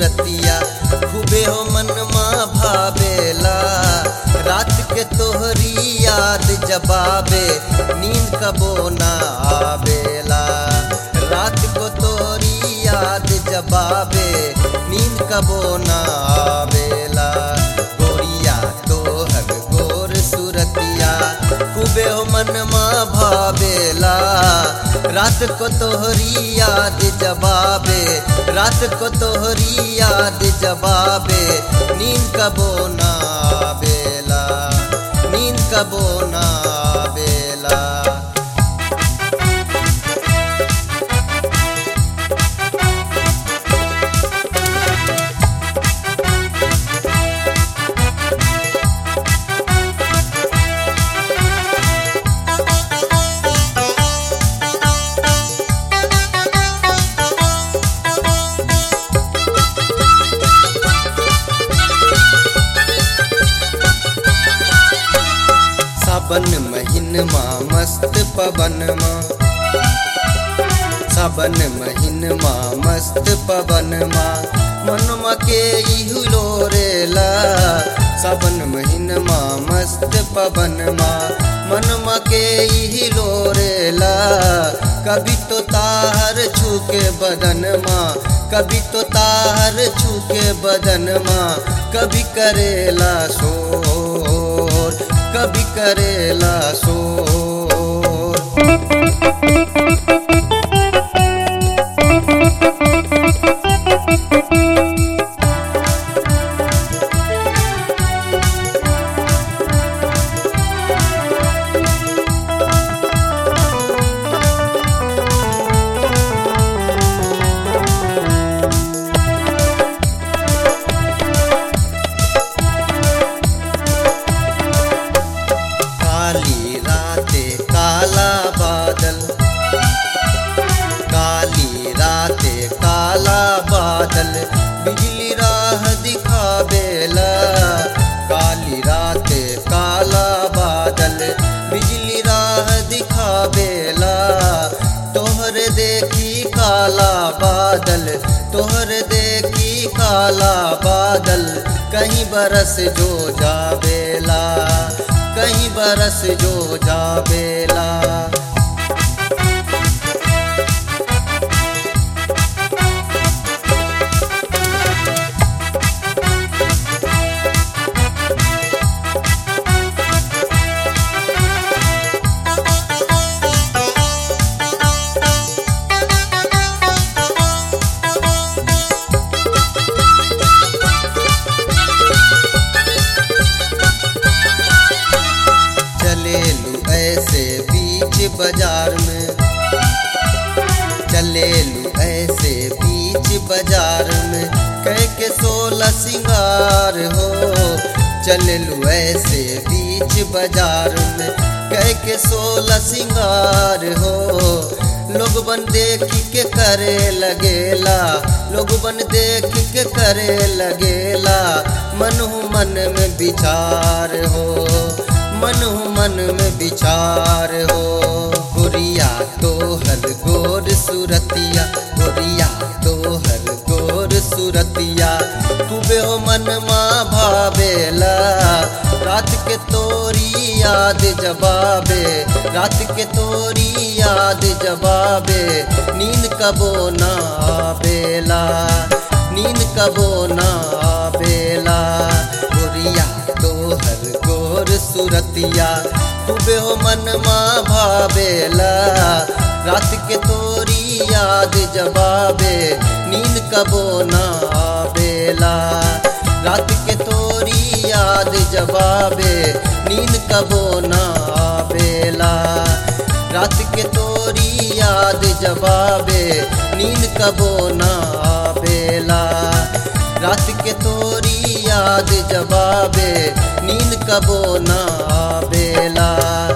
सुरतिया खूबे हो मनमा भावेला रात के तोहरी याद जबाबे नींद कबो ना आवेला रात को तोहरी याद जबाबे नींद कबो ना आवेला गोरिया तोहर गोर सुरतिया खूबे हो मनमा भावेला रात को तोहरी याद जबाबे रात को तोहरी याद जबाबे नींद कबो ना आवेला नींद कबो ना आवेला सावन महीनमा मस्त पवनमा सावन महीनमा मस्त पवनमा मनमा के इहुलो रेला सावन महीनमा मस्त पवनमा मनमा के इहिलो रेला कभी तो ताहर छूके बदनमा कभी तो ताहर छूके बदनमा कभी करेला शोर कभी करेला शोर काली राते काला बादल काली राते काला बादल बिजली राह दिखावेला काली राते काला बादल बिजली राह दिखावेला तोहर देखी काला बादल तोहर देखी काला बादल कहीं बरस जो जावेला कहीं बरस जो जावेला चलेलू ऐसे बीच बाजार में चलेलू ऐसे बीच बाजार में कह के सोलह सिंगार हो चलेलू ऐसे बीच बाजार में कह के सोलह सिंगार हो लोग बन देख के करे लगेला लोग बन देख के करे लगेला मन हूँ मन में विचार हो मन हूँ मन में विचार हो गोरिया तोहर गोर सुरतिया गोरिया तोहर गोर सुरतिया तुबे हो मन माँ भावेला रात के तोरी याद जबाबे रात के तोरी याद जबाबे नींद कबो ना आवेला नींद कबो ना आवेला गोरिया तोहर गोर सुरतिया तुबे हो मन माँ भावेला रात के तोरी याद जबाबे नींद कबो ना आवेला रात के तोरी याद जबाबे नींद कबो ना आवेला रात के तोरी याद जबाबे नींद कबो ना आवेला रात के तोरी याद जबाबे नींद कबो ना आवेला